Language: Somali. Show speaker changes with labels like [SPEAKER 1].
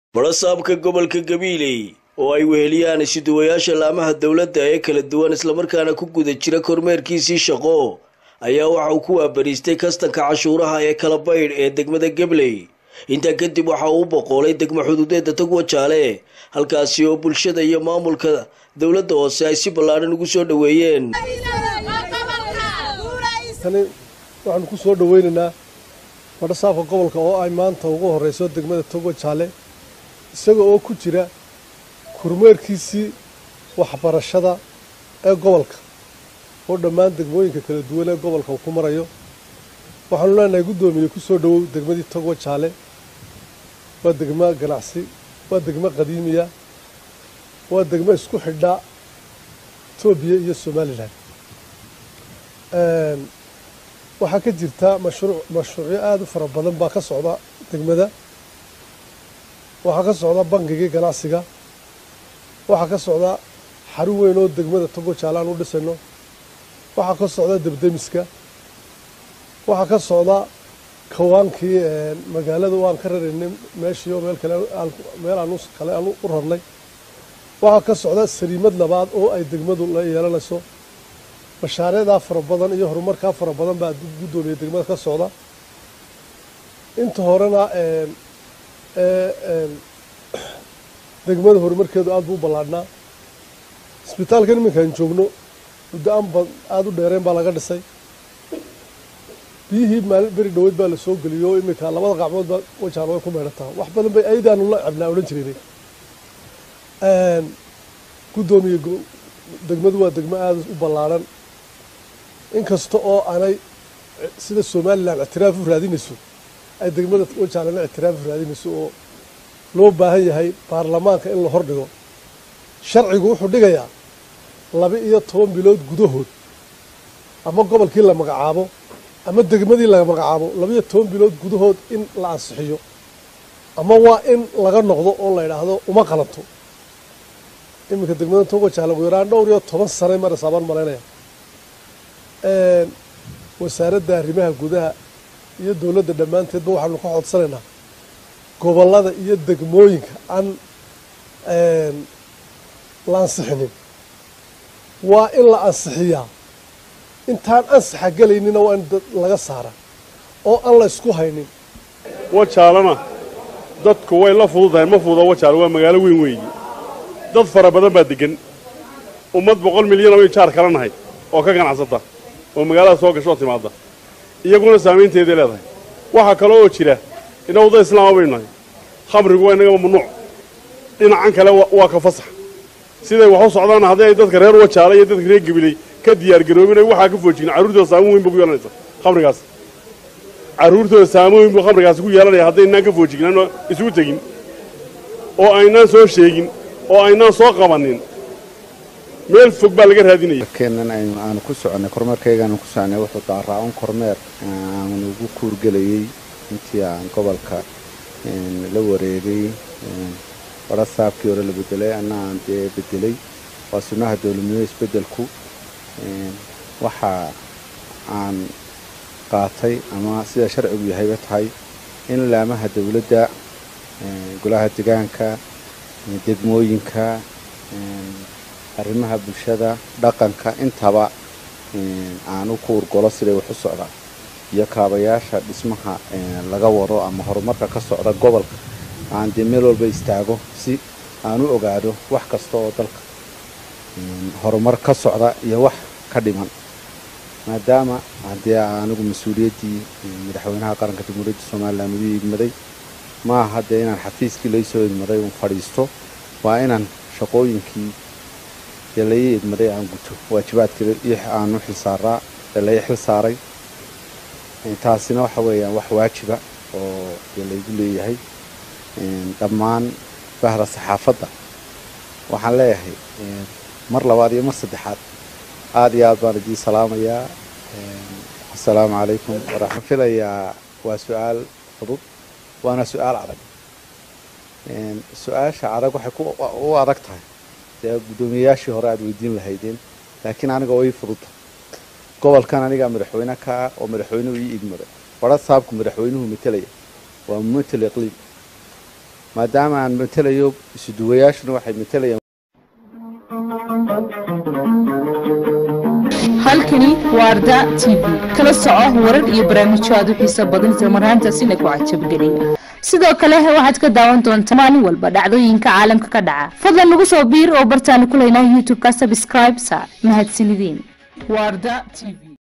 [SPEAKER 1] barasaabka gobolka gabiiley oo ay weheliyaan isuduwayaasha laamaha dowladda ee kala duwan islamarkaana ku guda jira kormeerkiisii shaqo ayaa waxa uu ku waabariistay kastanka cashuuraha ee kala baydh ee degmada gabley intaa kadib waxa uu boqoolay degmo xuduudeeda tagwa jaale halkaasi oo bulshada iyo maamulka dowladda hoose ay si ballaadhan ugu soo dhoweeyeen
[SPEAKER 2] tani waxaanu ku soo dhoweynaynaa badhasaabka gobolka oo ay maanta ugu horeyso degmada togo jaale isaga oo ku jira kormeerkiisii waxbarashada ee gobolka oo dhammaan degmooyinka kala duwan ee gobolka uu ku marayo waxaanu leenahay guddoomiye ku soo dhowow degmadii togo jaale waa degmo ganacsi waa degmo qadiimiya waa degmo isku xidha etoobiya iyo somalilan waxaa ka jirta mashruuc mashruucyo aada u fara badan baa ka socda degmada waxaa ka socda bangigii ganacsiga waxaa ka socda xarun weyn oo degmada togo jaale aan u dhisayno waxaa ka socda debdemiska waxaa ka socda kawaankii magaalada waan ka raraynay meeshii oo meel kale meel aan kale aan u rarnay waxaa ka socda saliimad labaad oo ay degmadu la yeelanayso mashaariicdaa fara badan iyo horumarkaa fara badan baa guddoomiya degmada ka socda inta horena degmada horumarkeedu aada buu u ballaadhnaa isbitaalkan iminkaan joogno muddo aan ba aada u dheereen baa laga dhisay biyihii maalin beri dhaweyd baa la soo geliyey oo iminka labada qacmood baa wajaan way ku meedhataa wax badan bay ayadaanu la cabnaa odhan jireynay guddoomiye degmadu waa degmo aada u ballaadhan inkasta oo aanay sida somalilan ictiraaf u raadinayso ay degmada wajaalana ictiraaf u raadinayso oo loo baahan yahay baarlamaanka in la hordhigo sharcigu wuxuu dhigayaa laba iyo toban bilood gudahood ama gobolkii la magacaabo ama degmadii la magacaabo laba iyo toban bilood gudahood in la ansixiyo ama waa in laga noqdo oo la yidhaahdo uma qalanto iminka degmada togo jaale ugu yaraan dhowr iyo toban sanay marasaabaan malaynaya wasaaradda arrimaha gudaha iyo dowladda dhammaanteedba waxaanu ka codsanaynaa gobollada iyo degmooyinka aan la ansixinin waa in la ansixiyaa intaan ansaxa gelaynina waa in laga saara oo aan la isku haynin
[SPEAKER 3] wajaalana dadku way la fududahay ma fududa wajaale waa magaalo weyn weeyi dad fara badan baa deggan ummad boqol milyan oo jaar kala nahay oo ka ganacsata oo magaalada soo gasho oo timaadda iyaguna saamaynteeday leedahay waxaa kale oo jira inna wadda islaama baynu nahay khamrigu waa innagaba mamnuuc dhinacan kale waa ka fasax siday wax u socdaana haddii ay dadka reer wajaale iyo dadka reer gabiley ka diyaargaroobin ay waxaa ka foojigin carruurtooda saamoon weyn ba ku yeelanaysa khamrigaas carruurtooda saamoon weyn buu khamrigaasi ku yeelanaya haddaynaan ka foojignan isugu tegin oo aynaan soo sheegin oo aynaan soo qabanin meel fog baa laga raadinaya
[SPEAKER 4] keenan aanu ku soconnay kormeerkaygaanu ku soconay wuxuu daaraa-un kormeer aan ugu kuurgelayey intii aan gobolka la wareegay badha saabkii hore la bedelay anna aan dee bedelay waa sunnaha dowladnimo isbeddelku waxa aan qaatay ama sida sharcigu yahayba tahay in laamaha dowladda golaha degaanka degmooyinka arrimaha bulshada dhaqanka intaba aanu ku urgolo siday wax u socdaan iyo kaabayaasha dhismaha laga wado ama horumarka ka socda gobolka aan dee meel walba istaago si aan u ogaado wax kasta oo dalka horumar ka socda iyo wax ka dhiman maadaama haddee anigu mas-uuliyaddii madaxweynaha qaranka jamhuuriyadda somalilan ugu idmaday ma aha dee inaan xafiiskii laysoo idmaday uun fadhiisto waa inaan shaqooyinkii dee lai idmaday aan guto waajibaadkii aan u xilsaaraa ee lai xil saaray taasina waxa weeyaan wax waajiba oo dee laygu leeyahay dhammaan bahda saxaafadda waxaan leeyahay mar labaad iyo mar saddexaad aada iyo aad baan idiin salaamayaa assalaamu calaykum waxaan filayaa waa su-aal fudud waana su-aal adag su-aasha adag waxay u adag tahay dee guddoomiyeyaashii hore aada weydiin lahaydeen laakiin aniga oo ii fududta gobolkan anigaa madaxweyne ka ah oo madaxweynuhu ii idmaday badha saabku madaxweynuhu matelaya waa mumatel iqliim maadaama aan matelayo isuduwayaashuna waxay matelayaan
[SPEAKER 5] halkani waa arda t v kala soco warar iyo barnaamijyo aad u xiiso badan isla marhaantaasina ku cajabgeliya sidoo kale waxaad ka daawan doontaa maalin walba dhacdooyinka caalamka ka dhaca fadlan nagu soo biir oo bartaanu ku leynaa youtube-ka subscribe sa mahadsanideen waa arda t v